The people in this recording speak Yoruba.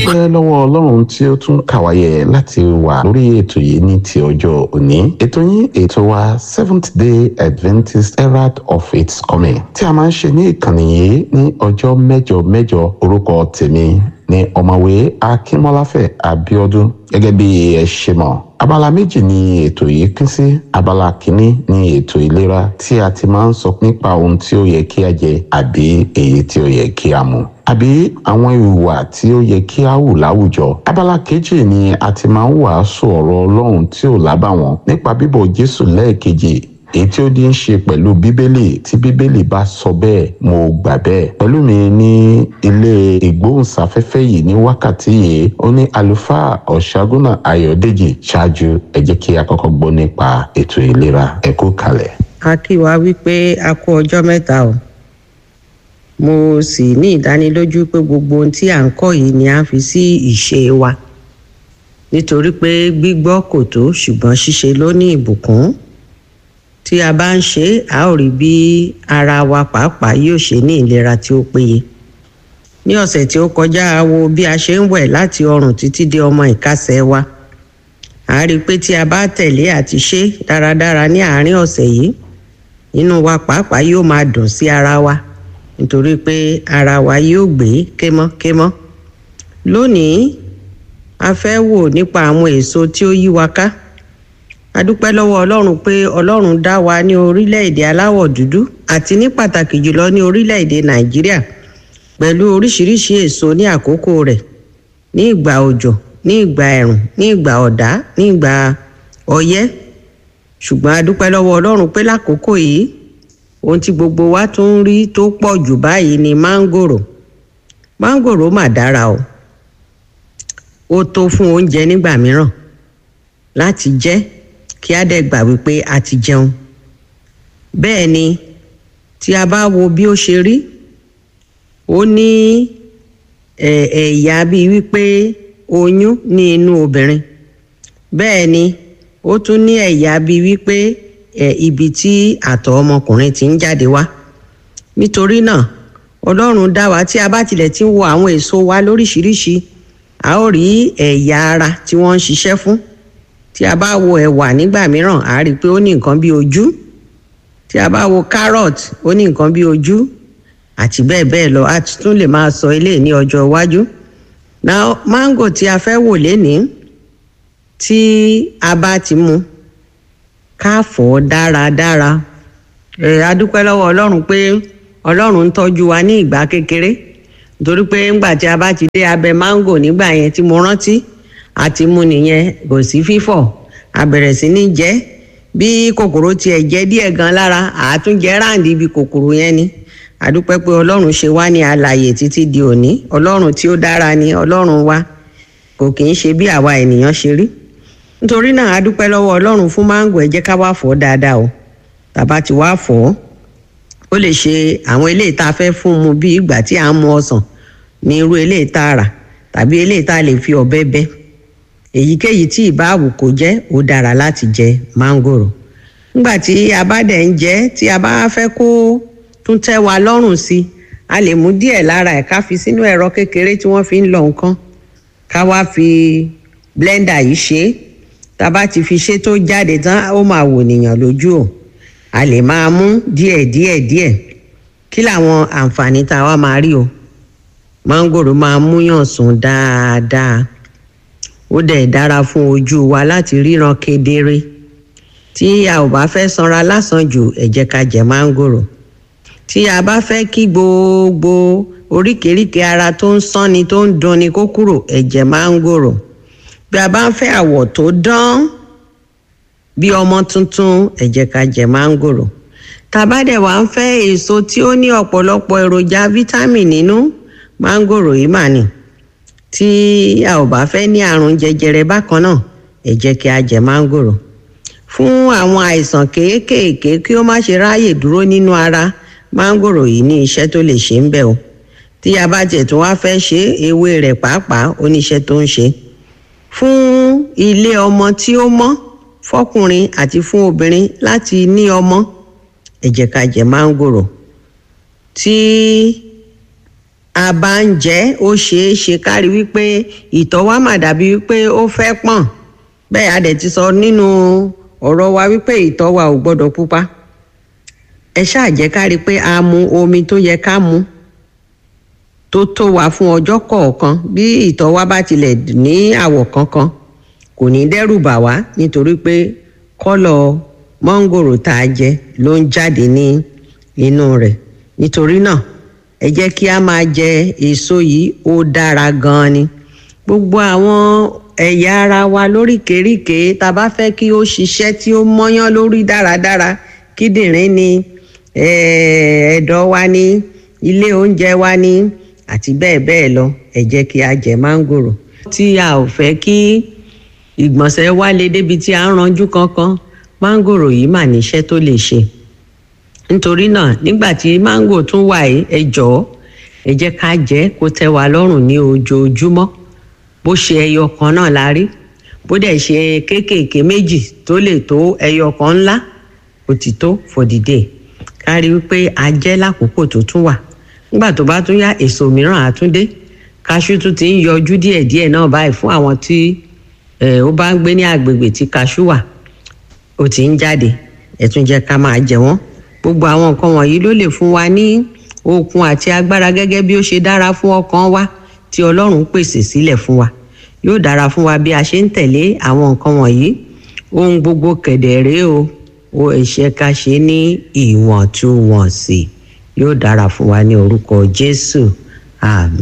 dúpẹ́ lọ́wọ́ ọlọ́run tí ó tún kàwáyé láti wà lórí ètò yìí ní ti ọjọ́ òní ètò yín ètò wa seventh day adventist herald of its coming tí a máa ń ṣe ní ìkànnì yìí ní ọjọ́ mẹ́jọ mẹ́jọ orúkọ tèmi ní ọ̀mọ̀wé akínmọ́láfẹ̀ abíọ́dún gẹ́gẹ́ bí ẹ ṣe mọ̀ abala méjì ni ètò yìí pín sí abala kìíní ni ètò ìlera tí a ti máa ń sọ nípa ohun tí ó yẹ kí a jẹ àbí èyí tí ó yẹ kí a mu àbí àwọn ìwà tí ó yẹ kí a hù láwùjọ abala kejì ni a ti máa ń wàásù ọ̀rọ̀ ọlọ́run tí ò lábàwọ́n nípa bíbọ̀ jésù lẹ́ẹ̀kejì èyí tí ó di ń ṣe pẹ̀lú bíbélì tí bíbélì bá sọ bẹ́ẹ̀ mo gbà bẹ́ẹ̀ pẹ̀lú mi ní ilé ìgbóhùnsáfẹ́fẹ́ yìí ní wákàtí yìí ó ní àlùfáà ọ̀ṣágúnà ayọ̀dèjì ṣáájú ẹ jẹ́ kí a kọ́kọ́ gbọ́ nípa ètò ìlera ẹ kú kalẹ̀. a kí wa wípé a kú ọjọ́ mẹ́ta o mo sì ní ìdánilójú pé gbogbo ohun tí à ń kọ́ yìí ni a fi sí ìṣe wa nítorí pé gbígbọ́ kò tó ṣùgbọ́n ṣíṣe ló ní ìbùkún tí a bá ń ṣe é a ó rí bí ara wa pàápàá yóò ṣe ní ìlera tí ó péye ní ọ̀sẹ̀ tí ó kọjá a wo bí a ṣe ń wẹ̀ láti ọrùn títí dé ọmọ ìkásẹ̀ wa a rí i pé tí a bá tẹ̀lé àti ṣe dáradára ní àárín ọ̀sẹ̀ yìí inú wa pàápàá yóò máa dùn sí ara wa nítorí pé ara wa yóò gbé kémọ́kémọ́ lónìí a fẹ́ wò nípa àwọn èso tí ó yí wa ká a dúpẹ́ lọ́wọ́ ọlọ́run pé ọlọ́run dá wa ní orílẹ̀-èdè aláwọ̀ dúdú àti ní pàtàkì jùlọ ní orílẹ̀-èdè nàìjíríà pẹ̀lú oríṣiríṣi èso ní àkókò rẹ̀ ní ìgbà òjò ní ìgbà ẹ̀rùn ní ìgbà ọ̀dá ní ìgbà ọyẹ́ ṣùgbọ́n a dúpẹ́ lọ́wọ́ ọlọ́run pé lákòókò yìí ohun tí gbogbo wa tún ń rí tó pọ̀ jù báyìí ni máńgòrò máńgòrò mà dára o ó tó fún oúnjẹ nígbà mìíràn láti jẹ kí á dẹ̀ gbà wípé a ti jẹun bẹ́ẹ̀ ni tí a bá wo bí ó ṣe rí ó ní ẹ̀yà bíi wípé oyún ní inú obìnrin bẹ́ẹ̀ ni ó tún ní ẹ̀yà bíi wípé ibi tí àtọ̀ ọmọkùnrin ti ń jáde wá nítorí náà ọlọ́run dá wa tí a bá tilẹ̀ ti ń wo àwọn èso wa lóríṣiríṣi a ó rí ẹ̀yà ara tí wọ́n ń ṣiṣẹ́ fún tí a bá wo ẹ̀wà nígbà mìíràn a rí i pé ó ní nǹkan bí ojú tí a bá wo carrot ó ní nǹkan bí ojú àti bẹ́ẹ̀ bẹ́ẹ̀ lọ a tún lè máa sọ eléyìí ní ọjọ́ iwájú now mango tí a fẹ́ wò lénìí tí a bá ti mu ká fọ̀ ọ́ dáradára ẹ̀ a dúpẹ́ lọ́wọ́ ọlọ́run pé ọlọ́run ń tọ́jú wa ní ìgbà kékeré nítorí pé ńgbà tí a bá ti dé abẹ mango nígbà yẹn tí mo rántí àti mu nìyẹn kò sí fífọ̀ a bẹ̀rẹ̀ sí ní jẹ bí kòkòrò tiẹ̀ jẹ díẹ̀ gan lára àtúnjẹ ráǹdì ibi kòkòrò yẹn ni àdúpẹ́ pé ọlọ́run ṣe wá ní alààyè títí di òní ọlọ́run tí ó dára ni ọlọ́run wa kò kì í ṣe bí àwa ènìyàn ṣe rí nítorí náà àdúpẹ́ lọ́wọ́ ọlọ́run fún máńgò ẹ jẹ́ ká wá fọ̀ dáadáa o tàbá ti wá fọ̀ ó lè ṣe àwọn eléyìí tá a fẹ́ fún mu bí ìgbà tí à ń mu ọsàn ní irú eléyìí tá a rà tàbí eléyìí tá a lè fi ọ̀bẹ bẹ́ èyíkéyìí tí ìbáàwù kò jẹ́ ó dára láti jẹ máńgòrò nígbà tí a bá dẹ̀ ń jẹ tí a bá fẹ́ kó tún tẹ́ wa lọ́rùn sí i a lè mú díẹ̀ lára ẹ̀ ká fi sínú ẹ̀rọ kékeré tí wọ́n fi ń lọ nǹkan ká wá fi blender yìí ṣe é tá a bá ti fi ṣe tó jáde tán ó máa wò nìyàn lójú o a lè máa mú díẹ̀ díẹ̀ díẹ̀ kí làwọn àǹfààní tá a wá máa rí o máńgòrò máa múyàn sùn dáadáa ó dẹ̀ dára fún ojú wa láti ríran kedere tí a ò bá fẹ́ sanra lásán jù ẹ jẹ́ ká jẹ máńgòrò tí a bá fẹ́ kí gbogbo oríkèéríkèé ara tó ń sánni tó ń dunni kó kúrò ẹ jẹ máńgòrò bí a bá ń fẹ́ àwọ̀ tó dán bí ọmọ tuntun ẹ jẹ́ ká jẹ máńgòrò tàbá dẹ̀ wá ń fẹ́ èso tí ó ní ọ̀pọ̀lọpọ̀ èròjà vitamin nínú máńgòrò yìí mà ní tí a ò bá fẹ́ ní àrùn jẹjẹrẹ bákan náà ẹ jẹ́ kí a jẹ máńgòrò fún àwọn àìsàn kéékèèké kí ó má ṣe ráàyè dúró nínú ara máńgòrò yìí ní iṣẹ́ tó lè ṣe ń bẹ̀ o tí a bá tiẹ̀ tún wá fẹ́ ṣe ewé rẹ̀ pàápàá ó níṣẹ́ tó ń ṣe fún ilé ọmọ tí ó mọ́ fọkùnrin àti fún obìnrin láti ní ọmọ ẹ jẹ́ ká jẹ máńgòrò tí a bá ń jẹ ó ṣeé ṣe kárí wípé ìtọ̀ wa mà dàbí wípé ó fẹ́ pọ̀n bẹ́ẹ̀ a dẹ̀ ti sọ nínú ọ̀rọ̀ wa wípé ìtọ̀ wa ò gbọ́dọ̀ pupa ẹ ṣáà jẹ́ kárí pé a mu omi tó yẹ ká mu tó tó wa fún ọjọ́ kọ̀ọ̀kan bí ìtọ̀ wa bá tilẹ̀ ní àwọ̀ kankan kò ní dẹ́rù bà wá nítorí pé kọ́lọ̀ mọ́ngòrò tá a jẹ ló ń jáde ní inú rẹ̀ nítorí náà ẹ jẹ́ kí a máa jẹ èso yìí ó dára gan-an ni gbogbo àwọn ẹ̀yà ara wa lóríkèéríkèé tá a bá fẹ́ kí ó ṣiṣẹ́ tí ó mọ́yán lórí dáradára kíndìnrín ni ẹ̀ẹ́dọ̀ wa ni ilé oúnjẹ wa ni àti bẹ́ẹ̀ bẹ́ẹ̀ lọ ẹ jẹ́ kí a jẹ mángòrò tí a ò fẹ́ kí ìgbọ̀nsẹ̀ wá lé débi tí a ń ranjú kankan mángòrò yìí mà níṣẹ́ tó lè ṣe nítorí náà nígbà tí mángò tún wà yìí ẹ jọ̀ọ́ ẹ jẹ́ ká jẹ kó tẹ́ wa lọ́rùn ní ojoojúmọ́ bó ṣe ẹyọ kan náà la rí bó dẹ̀ ṣe kéékèèké méjì tó lè tó ẹyọ kan ńlá ó ti tó for the day ká rí wípé a jẹ lákòókò tó tún wà nígbà tó bá tún yá èso mìíràn àtúndé kaṣú tún ti ń yọjú díẹ̀díẹ̀ náà báyìí fún àwọn tí ó bá ń gbé ní agbègbè tí kaṣú wà ó ti ń jáde ẹ tún jẹ́ ká máa jẹ wọ́n gbogbo àwọn nǹkan wọ̀nyí ló lè fún wa ní okun àti agbára gẹ́gẹ́ bí ó ṣe dára fún ọkàn wa tí Ọlọ́run pèsè sílẹ̀ fún wa yóò dára fún wa bí a ṣe ń tẹ̀lé àwọn nǹkan wọ̀nyí ohun gbogbo kẹ̀dẹ̀ rèé o ó ẹ̀ṣẹ̀ ká ṣe ní ìwọ̀ntúnwọ̀nsì yóò dára fún wa ní orúkọ Jésù àmín.